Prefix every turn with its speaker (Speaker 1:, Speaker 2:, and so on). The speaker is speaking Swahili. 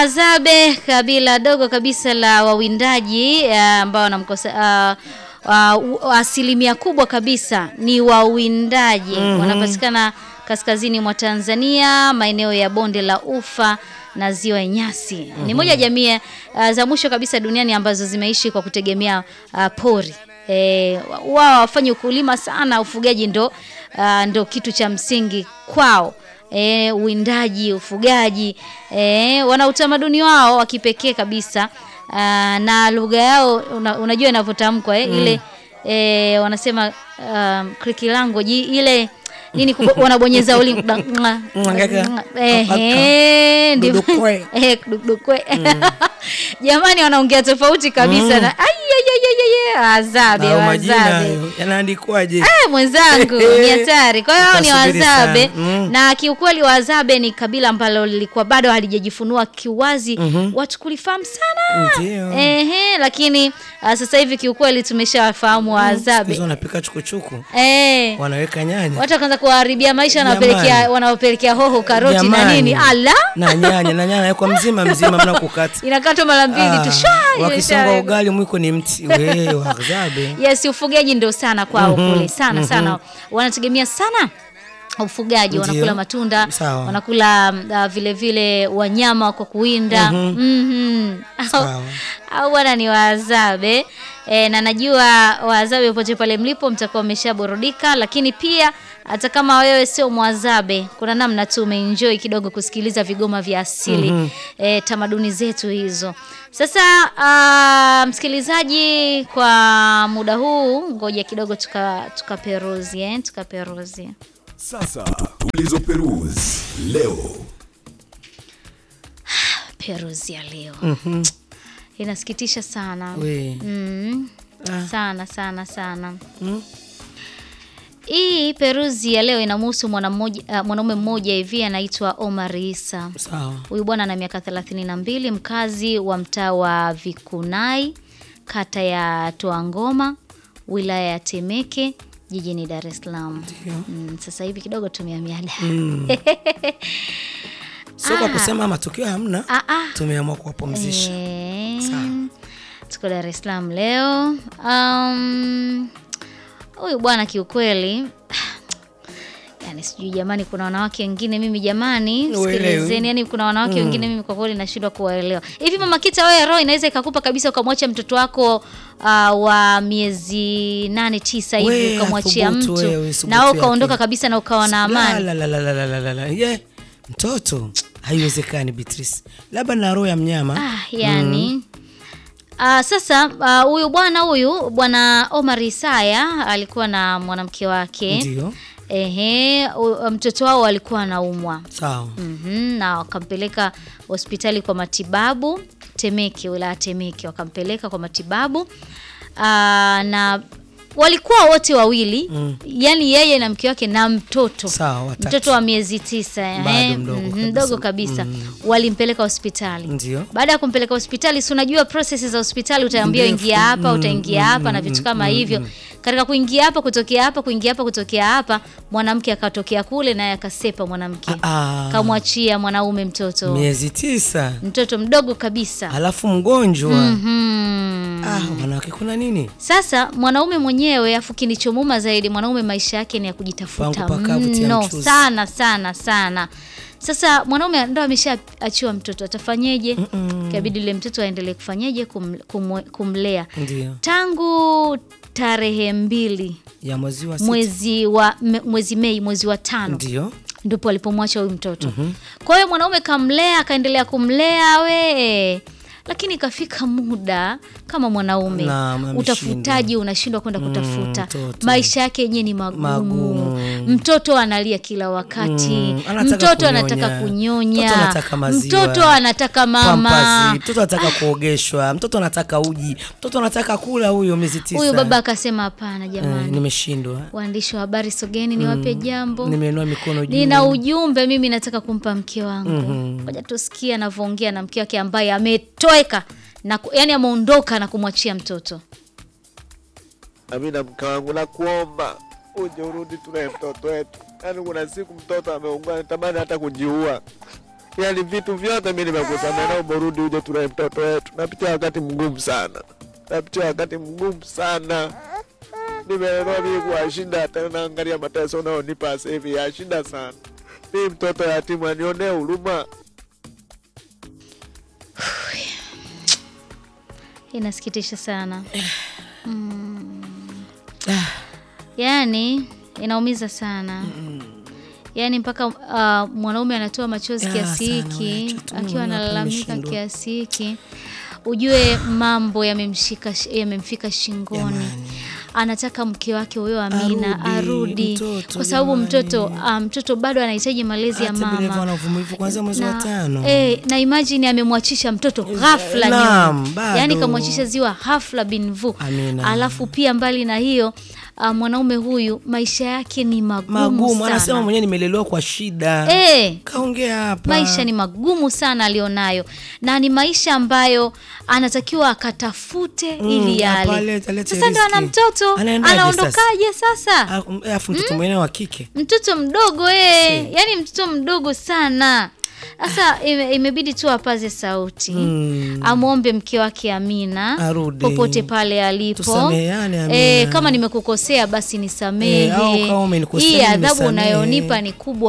Speaker 1: Zabe kabila dogo kabisa la wawindaji eh, ambao wanamkosa uh, uh, asilimia kubwa kabisa ni wawindaji wanapatikana kaskazini mwa Tanzania, maeneo ya bonde la Ufa na ziwa Nyasi. Ni moja ya jamii uh, za mwisho kabisa duniani ambazo zimeishi kwa kutegemea uh, pori. E, wao wafanye ukulima sana, ufugaji ndo, uh, ndo kitu cha msingi kwao. E, uwindaji, ufugaji e, wana utamaduni wao wa kipekee kabisa aa, na lugha yao una, unajua inavyotamkwa eh, ile e, wanasema um, Creek language ile nini kubo- wanabonyeza ulimi ehe, ndivyo.
Speaker 2: Dudukwe.
Speaker 1: Eh, dudukwe. Jamani, wanaongea tofauti kabisa na ai, ai, ai, ai, ai, wazabe
Speaker 2: Hayo majina
Speaker 1: wazabe
Speaker 2: hayo yanaandikwaje?
Speaker 1: Eh, mwenzangu ni hatari. Kwa hiyo hao ni
Speaker 2: Utasubiri
Speaker 1: Wazabe
Speaker 2: sana. Mm.
Speaker 1: na kiukweli Wazabe ni kabila ambalo lilikuwa bado halijajifunua kiwazi watu kulifahamu sana
Speaker 2: Ndio.
Speaker 1: ehe, lakini ah, sasa hivi kiukweli tumeshawafahamu Wazabe
Speaker 2: Hizo wanapika chukuchuku,
Speaker 1: eh,
Speaker 2: wanaweka nyanya
Speaker 1: watu wakaanza kuwaharibia maisha,
Speaker 2: Jamani.
Speaker 1: wanawapelekea wanawapelekea hoho, karoti na
Speaker 2: Jamani.
Speaker 1: nini, ala
Speaker 2: na nyanya na nyanya kwa mzima mzima, mna kukata
Speaker 1: inakatwa mara mbili
Speaker 2: Ah,
Speaker 1: tu shwa,
Speaker 2: wakisonga
Speaker 1: imeshawekwa.
Speaker 2: ugali mwiko ni mti we wazabe
Speaker 1: Yes, ufugaji ndio sana kwao kule sana sana, wanategemea sana ufugaji,
Speaker 2: Ndio.
Speaker 1: wanakula matunda,
Speaker 2: Sawa.
Speaker 1: wanakula uh, vile vile wanyama kwa kuwinda Mhm. Au-
Speaker 2: Sawa.
Speaker 1: au bwana ni Wazabe e, na najua Wazabe popote pale mlipo mtakuwa mmeshaburudika, lakini pia hata kama wewe sio Mwazabe, kuna namna tu umeenjoy kidogo kusikiliza vigoma vya asili e, tamaduni zetu hizo. Sasa ah, msikilizaji, kwa muda huu ngoja kidogo tuka tukaperuzi eh, tukaperuzi
Speaker 3: Sasa tulizoperuzi leo.
Speaker 1: peruzi ya leo inasikitisha sana
Speaker 2: we
Speaker 1: mm.
Speaker 2: Ah.
Speaker 1: sana sana sana
Speaker 2: Mm.
Speaker 1: hii peruzi ya leo inamhusu mwana mmoja- ah, mwanaume mmoja hivi anaitwa Omar Isa.
Speaker 2: sawa
Speaker 1: Huyu bwana ana miaka 32, mkazi wa mtaa wa Vikunai, kata ya Toangoma, wilaya ya Temeke, jijini Dar es Salaam. Mm, sasa hivi kidogo tumehamia Dar.
Speaker 2: sio kwa
Speaker 1: Ah.
Speaker 2: kusema matukio hamna
Speaker 1: Ah, ah.
Speaker 2: tumeamua kuwapumzisha
Speaker 1: Eh,
Speaker 2: Sawa.
Speaker 1: tuko Dar es Salaam leo. Um, huyu bwana kiukweli yani sijui jamani, kuna wanawake wengine mimi jamani,
Speaker 2: Uelewi.
Speaker 1: sikilizeni, yani kuna wanawake wengine mimi kwa kweli nashindwa kuwaelewa. Hivi mama Kita, wewe roho inaweza ikakupa kabisa ukamwacha mtoto wako uh, wa miezi nane tisa hivi
Speaker 2: We,
Speaker 1: ukamwachia
Speaker 2: athubutu
Speaker 1: mtu
Speaker 2: wewe, thubutu
Speaker 1: na wewe ukaondoka
Speaker 2: yake.
Speaker 1: kabisa na ukawa na amani?
Speaker 2: La, la, la, la, la, la, la, la. Ye, mtoto haiwezekani Beatrice, labda na roho ya mnyama
Speaker 1: Ah, yani Ah, sasa ah, huyu bwana huyu bwana Omar Isaya alikuwa na mwanamke wake
Speaker 2: ndio
Speaker 1: ehe, u- mtoto wao alikuwa anaumwa
Speaker 2: sawa
Speaker 1: Mhm, na wakampeleka hospitali kwa matibabu Temeke, wilaya Temeke, wakampeleka kwa matibabu Ah, na walikuwa wote wawili
Speaker 2: Mm.
Speaker 1: yani yeye na mke wake na mtoto
Speaker 2: Sawa, watatu.
Speaker 1: mtoto wa miezi tisa
Speaker 2: Bado
Speaker 1: ehe,
Speaker 2: mdogo
Speaker 1: mhm,
Speaker 2: kabisa.
Speaker 1: mdogo kabisa walimpeleka hospitali
Speaker 2: ndio
Speaker 1: baada ya kumpeleka hospitali, si unajua process za hospitali, utaambiwa
Speaker 2: Ndefu.
Speaker 1: ingia hapa,
Speaker 2: Mm,
Speaker 1: utaingia
Speaker 2: mm,
Speaker 1: hapa na
Speaker 2: mm,
Speaker 1: vitu kama
Speaker 2: mm,
Speaker 1: hivyo.
Speaker 2: mm.
Speaker 1: Katika kuingia hapa, kutokea hapa, kuingia hapa, kutokea hapa, mwanamke akatokea kule naye akasepa mwanamke,
Speaker 2: Ah,
Speaker 1: kamwachia mwanaume mtoto,
Speaker 2: miezi tisa
Speaker 1: mtoto mdogo kabisa.
Speaker 2: halafu mgonjwa
Speaker 1: Mhm.
Speaker 2: ah, wanawake kuna nini
Speaker 1: Sasa mwanaume mwenyewe, afu kinichomuma zaidi, mwanaume maisha yake ni ya kujitafuta
Speaker 2: Pangu pakavu tia
Speaker 1: mno
Speaker 2: mchuzi.
Speaker 1: sana sana sana. Sasa mwanaume ndo ameshaachiwa mtoto, atafanyeje? Kabidi yule mtoto aendelee kufanyeje? Kum, kum, kumlea
Speaker 2: ndio
Speaker 1: tangu tarehe mbili
Speaker 2: ya mwezi wa sita
Speaker 1: mwezi wa me- mwezi Mei, mwezi wa tano
Speaker 2: ndio
Speaker 1: ndipo alipomwacha huyu mtoto. Kwa hiyo mwanaume kamlea, akaendelea kumlea we, lakini ikafika muda kama mwanaume
Speaker 2: Naam, ameshindwa.
Speaker 1: utafutaji unashindwa kwenda kutafuta,
Speaker 2: mtoto.
Speaker 1: maisha yake yenyewe ni magumu.
Speaker 2: Magumu.
Speaker 1: Mtoto analia kila wakati,
Speaker 2: Mm, anataka
Speaker 1: mtoto
Speaker 2: kunyonya.
Speaker 1: anataka kunyonya,
Speaker 2: Mtoto anataka maziwa.
Speaker 1: mtoto anataka mama.
Speaker 2: Pampasi, mtoto anataka kuogeshwa mtoto anataka uji mtoto anataka kula huyo miezi tisa
Speaker 1: Huyu baba akasema hapana,
Speaker 2: eh,
Speaker 1: jamani,
Speaker 2: nimeshindwa
Speaker 1: waandishi wa habari sogeni, niwape jambo
Speaker 2: nimeinua mikono juu
Speaker 1: nina ujumbe mimi nataka kumpa mke wangu ngoja tusikie anavyoongea na mke wake ambaye ametoweka na ku- yani ameondoka na kumwachia mtoto
Speaker 4: nami na mke wangu nakuomba uje urudi tulee mtoto wetu. Yaani kuna siku mtoto ameungua natamani hata kujiua. yaani vitu vyote mi nimekusamea, naomba urudi uje tulee mtoto wetu. Napitia wakati mgumu sana, napitia wakati mgumu sana. Nimeelewa mimi kwa shida, tena naangalia mateso unaonipa sasa hivi ya shida sana. Mi mtoto yatima, anionee huruma.
Speaker 1: Inasikitisha sana mm. Yaani inaumiza sana yaani mpaka uh, mwanaume anatoa machozi
Speaker 2: Ya,
Speaker 1: kiasi
Speaker 2: sana,
Speaker 1: hiki
Speaker 2: wewe, tu- tu
Speaker 1: akiwa
Speaker 2: unaona
Speaker 1: analalamika
Speaker 2: ameshindwa.
Speaker 1: kiasi hiki, ujue mambo yamemshika yamemfika shingoni.
Speaker 2: Jamani.
Speaker 1: Anataka mke wake huyo Amina
Speaker 2: Arudi,
Speaker 1: arudi,
Speaker 2: mtoto,
Speaker 1: kwa sababu
Speaker 2: jamani.
Speaker 1: mtoto ah, mtoto bado anahitaji malezi ya
Speaker 2: Hata bila hivyo
Speaker 1: mama
Speaker 2: ana uvumilivu kuanzia mwezi wa
Speaker 1: na,
Speaker 2: tano.
Speaker 1: eh, na imagine amemwachisha mtoto ghafla
Speaker 2: naam,
Speaker 1: nyuma,
Speaker 2: bado.
Speaker 1: yaani kamwachisha ziwa hafla binvu.
Speaker 2: Amina.
Speaker 1: Alafu pia mbali na hiyo ah, mwanaume huyu maisha yake ni magumu,
Speaker 2: Magumu, anasema
Speaker 1: sana.
Speaker 2: mwenyewe nimelelewa kwa shida.
Speaker 1: Eh,
Speaker 2: Kaongea hapa.
Speaker 1: maisha ni magumu sana alionayo, na ni maisha ambayo anatakiwa akatafute ili yale.
Speaker 2: apalete- alete
Speaker 1: Sasa ndo ana
Speaker 2: riziki.
Speaker 1: mtoto,
Speaker 2: Anaendaje
Speaker 1: anaondokaje sasa?
Speaker 2: Ah, um, Alafu mtoto mwingine wa kike.
Speaker 1: mtoto mdogo eh, yani mtoto mdogo sana. Sasa ime, imebidi tu apaze sauti
Speaker 2: Mm.
Speaker 1: amwombe mke wake Amina
Speaker 2: Arudi.
Speaker 1: popote pale alipo.
Speaker 2: Tusameheane, Amina.
Speaker 1: Eh, kama nimekukosea basi nisamehe.
Speaker 2: Eh, au kama umenikosea,
Speaker 1: Hii adhabu
Speaker 2: nimesamehe.
Speaker 1: unayonipa ni kubwa